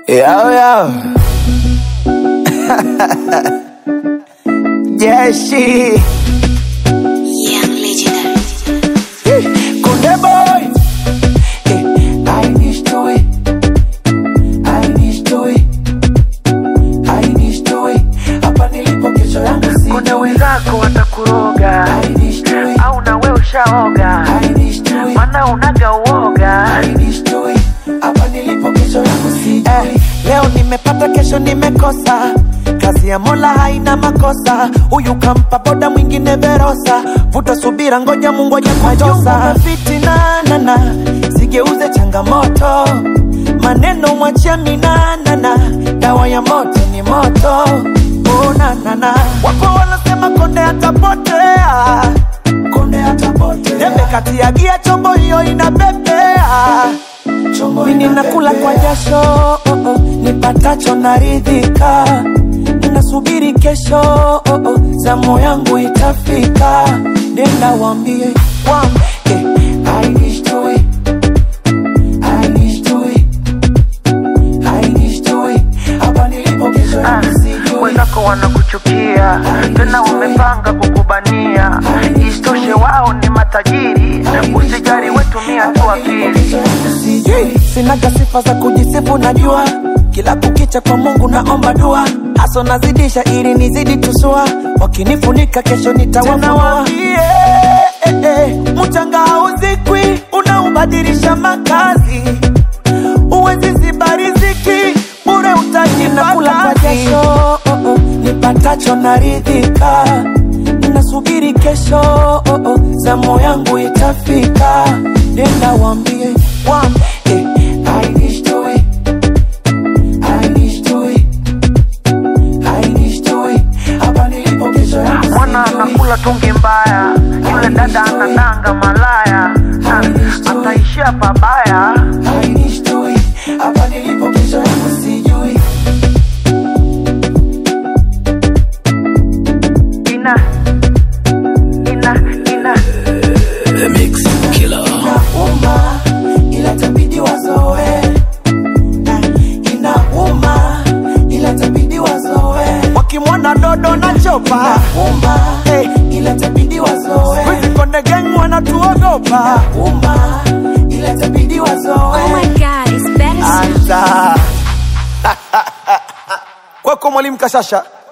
Yo, yo. Jeshi. Young legendary. Kunde boy. Eh, I need to it. I need to it. I need to it. Hapa nilipo kesho yangu si. Kuna wenzako watakuroga I need to it. au nawe ushaoga, I need to it. mana unaga uoga. I need to it. Hapa nilipo kesho yangu si. Eh, leo nimepata kesho nimekosa kazi ya mola haina makosa huyu kampa boda mwingine verosa vuta subira ngoja mungu aje kutosa fitinanana sigeuze changamoto maneno mwachia minanana dawa ya moto ni moto unanana wapo wanasema konde atapotea konde atapotea debe kati ya gia chombo hiyo inapepea mimi nakula kwa jasho oh, oh, nipatacho naridhika ninasubiri kesho oh, oh, zamu yangu itafika nenda wambie wambie I need to it. I need to it. I need to it. Hapa nilipo kesho Ah, yangu sijui. Wenzako wanakuchukia tena wamepanga kukubania, isitoshe wao ni matajiri. Usijali, wetumia tu akili. Sijui, sinaga sifa za kujisifu najua kila kukicha kwa mungu naomba dua haso nazidisha ili nizidi tusua wakinifunika kesho nitawafunua eh, eh, mchanga hauzikwi unaubadilisha makazi uwezi ziba riziki bure utajinakula kwa jasho oh, oh, nipatacho naridhika nasubiri kesho oh, oh, zamu yangu itafika nenda wambie wambie I need to it. I need to it. I need to it. Hapa nilipo kesho yangu Mwana sijui. anakula tungi mbaya, yule dada anadanga malaya, na ataishia pabaya. I need to it. Hapa nilipo kesho yangu sijui. Ina ina ina Inauma, ila itabidi wazoe. Inauma, ila itabidi wazoe. wakimwona dodo na chopa uma, hey, ila itabidi wazoe. Wizi konde gang wanatuogopa uma, ila itabidi wazoe. Oh my god, it's better soon. Anza kwako mwalimu Kashasha